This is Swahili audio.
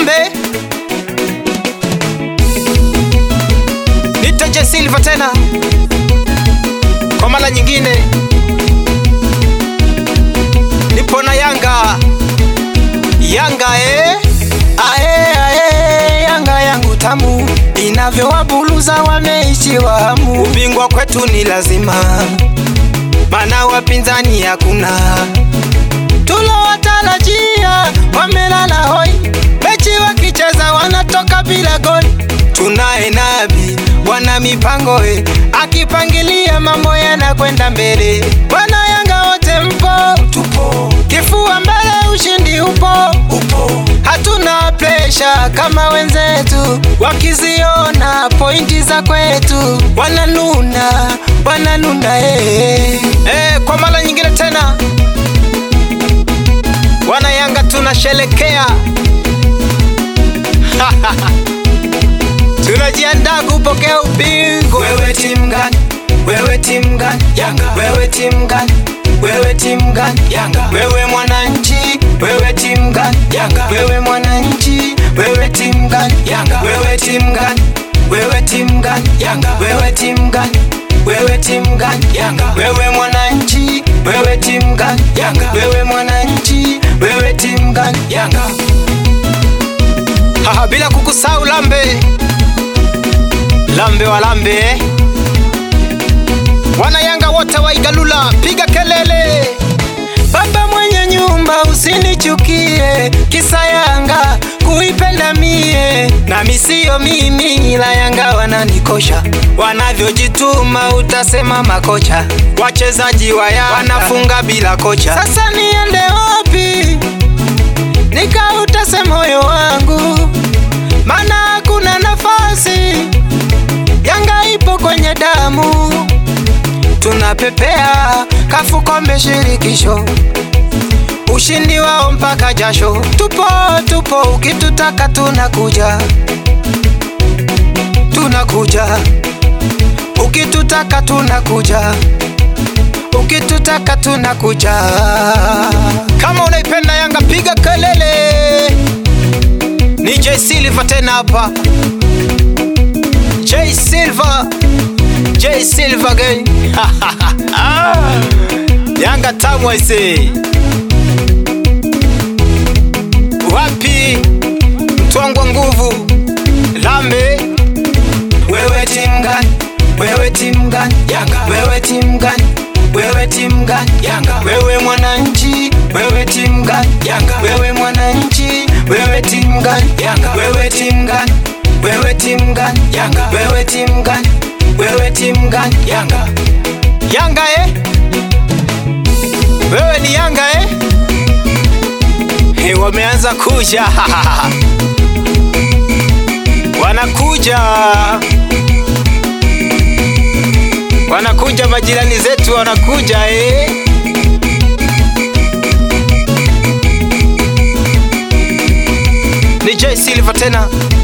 Lambe nitaje Silva tena kwa mara nyingine, nipo na Yanga Yanga eh? Ae, ae, Yanga yangu tamu inavyowabuluza wameishiwa hamu. Ubingwa kwetu ni lazima, mana wapinzani hakuna. Tulowatarajia wamelala hoi, mechi wakicheza wanatoka bila goli. Tunaye Nabi wana mipango eh, Akipangilia mambo yanakwenda mbele. Wana Yanga wote mpo, tupo kifua mbele, ushindi upo, upo hatuna presha kama wenzetu, wakiziona pointi za kwetu wananuna, wananuna eh. eh, kwa mara nyingine tena wana Yanga tunashelekea tunajiandaa kupokea ubingwa. Wewe timu gani? Wewe timu gani? Yanga. Wewe timu gani? Wewe timu gani? Yanga. Wewe mwananchi? Wewe timu gani? Yanga. Wewe mwananchi? Wewe timu gani? Yanga. Wewe timu gani? Wewe timu gani? Yanga. Wewe timu gani? Wewe timu gani? Yanga. Wewe mwananchi? Wewe timu gani? Yanga. Wewe mwananchi? Wewe timu gani? Yanga. Haha, bila kukusahau Lambe Lambe wa Lambe eh? wana Yanga wote wa Igalula, piga kelele Baba mwenye nyumba usinichukie, kisa Yanga kuipenda mie, nami siyo mimi, ila Yanga wananikosha, wanavyojituma utasema makocha, wachezaji wa Yanga wanafunga bila kocha. Sasa niende wapi nikautase moyo wangu, mana hakuna nafasi, Yanga ipo kwenye damu tunapepea kafu kombe shirikisho, ushindi wao mpaka jasho. Tupo tupo, ukitutaka tunakuja, tunakuja, ukitutaka tunakuja, ukitutaka tunakuja. Kama unaipenda Yanga piga kelele. Ni J Silva tena hapa, J Silva, J Silva again. Yanga tamu aise. Wapi mtwangwa nguvu Lambe Wewe timu gani? Wewe timu gani? Yanga. Wewe timu gani? Wewe timu gani? Yanga. Wewe mwananchi? Wewe timu gani? Yanga. Wewe mwananchi? Wewe timu gani? Yanga. Wewe timu gani? Wewe timu gani? Yanga. Wewe timu gani? Wewe timu gani? Yanga. Yanga eh? Wewe ni Yanga eh? Hey, wameanza kuja wanakuja wanakuja majirani zetu wanakuja eh? Ni J Silva tena